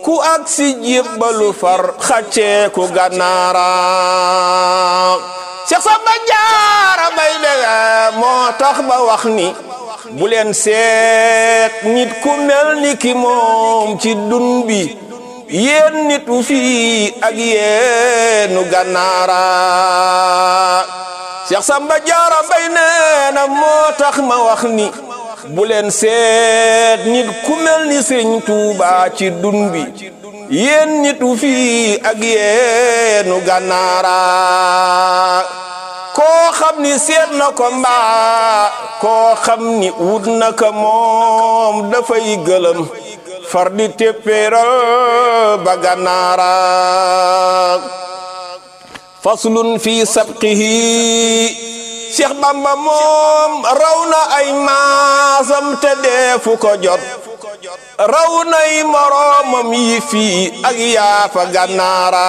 ku ak si jébbalu far xaccee ku gànnaara Seex Samba Jaara Mbay dega moo tax ba wax ni bu leen seet nit ku mel ni ki moom ci dun bi yéen nit wu fii ak yéenu gànnaara Seex Samba Jaara Mbay nee na moo tax ma wax ni bu leen seet nit ku mel ni Sëriñ Tuuba ci dun bi yéen nit wu fii ak yéenu gànnaara koo xam ni seet na ko mbaa koo xam ni wut na ko moom dafay gëlëm far di téppéeral ba gànnaara faslun fi sabqihi Cheikh Bamba moom raw na ay maasam te deefu ko jot raw nay moroomam yi fii ak yaafa gànnaara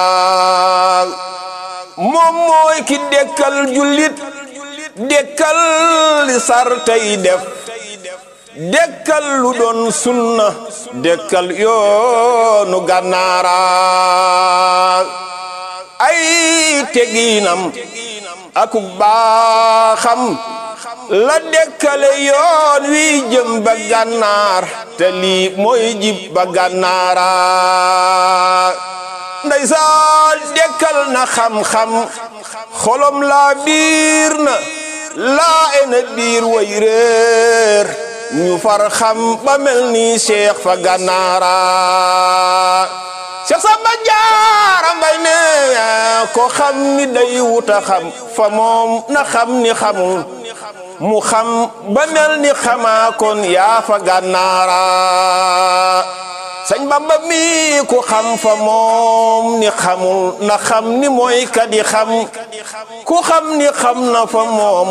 moom mooy ki dekkal jullit dekkal li sar tey def dekkal lu doon sunna dekkal yoonu gànnaara ay teginam aku baaxam la dekkale yoon wi jëm ba gànnaar te lii mooy jib ba gànnaara ndeysaan dekkal na xam-xam xolom laa biir na laa ena biir way réer ñu far xam ba mel ni Cheikh fa gànnaara Cheikh Samba Jaara Mbay ne ko xam ni day wuta xam fa moom na xam ni xamul mu xam ba mel ni xamaa kon yaa fa gànnaara Sëñ Bamba mi ku xam fa moom ni xamul na xam ni mooy kadi xam ku xam ni xam na fa moom